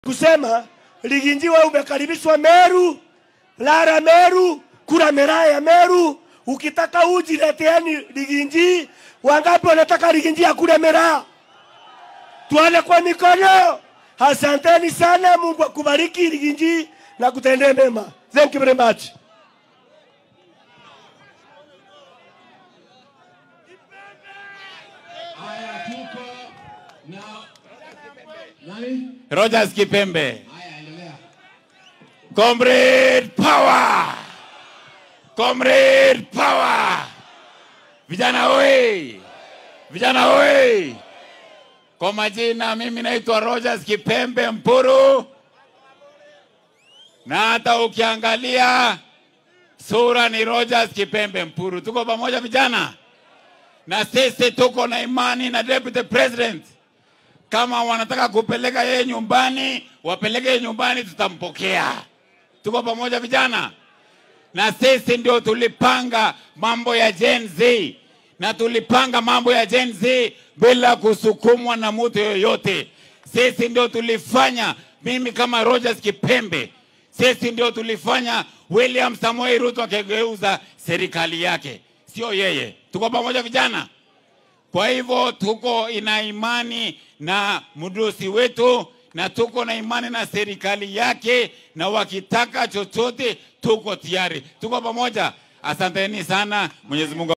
kusema Liginjiwa umekaribishwa Meru, Lara Meru, kura miraa ya Meru. Ukitaka uji leteeni Liginji. Wangapi wanataka Liginji ya kura miraa? Tuale kwa mikono. Asanteni sana, Mungu akubariki Liginji na kutendee mema. Thank you very much. Haya, tuko na nani? Rogers Kipembe. Haya, endelea. Comrade power! Comrade power! Vijana oi! Vijana oi! Kwa majina mimi naitwa Rogers Kipembe Mpuru, na hata ukiangalia sura ni Rogers Kipembe Mpuru. Tuko pamoja vijana, na sisi tuko na imani na deputy president kama wanataka kupeleka yeye nyumbani, wapeleke yeye nyumbani, tutampokea. Tuko pamoja vijana, na sisi ndio tulipanga mambo ya Gen Z na tulipanga mambo ya Gen Z bila kusukumwa na mtu yoyote. Sisi ndio tulifanya, mimi kama Rogers Kipembe, sisi ndio tulifanya William Samoei Ruto akigeuza serikali yake, sio yeye. Tuko pamoja vijana. Kwa hivyo tuko ina imani na mdosi wetu na tuko na imani na serikali yake, na wakitaka chochote tuko tayari, tuko pamoja. Asanteni sana, Mwenyezi Mungu